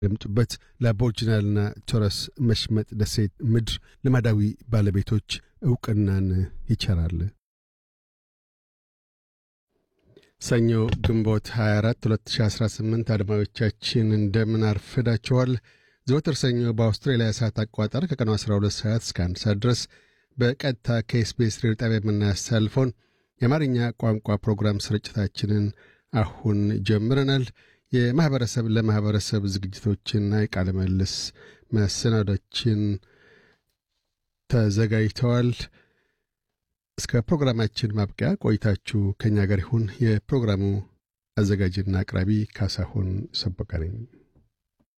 ደምጡበት ለአቦርጅናልና ቶረስ መሽመጥ ደሴት ምድር ልማዳዊ ባለቤቶች ዕውቅናን ይቸራል። ሰኞ ግንቦት 24 2018 አድማጮቻችን እንደምን አርፍዳችኋል። ዘወትር ሰኞ በአውስትራሊያ ሰዓት አቋጠር ከቀኑ 12 ሰዓት እስከ 1 ሰዓት ድረስ በቀጥታ ከኤስቢኤስ ሬዲዮ ጣቢያ የምናስተላልፈውን የአማርኛ ቋንቋ ፕሮግራም ስርጭታችንን አሁን ጀምረናል። የማኅበረሰብ ለማኅበረሰብ ዝግጅቶችና የቃለ መልስ መሰናዶችን ተዘጋጅተዋል። እስከ ፕሮግራማችን ማብቂያ ቆይታችሁ ከእኛ ጋር ይሁን። የፕሮግራሙ አዘጋጅና አቅራቢ ካሳሁን ሰበቃ ነኝ።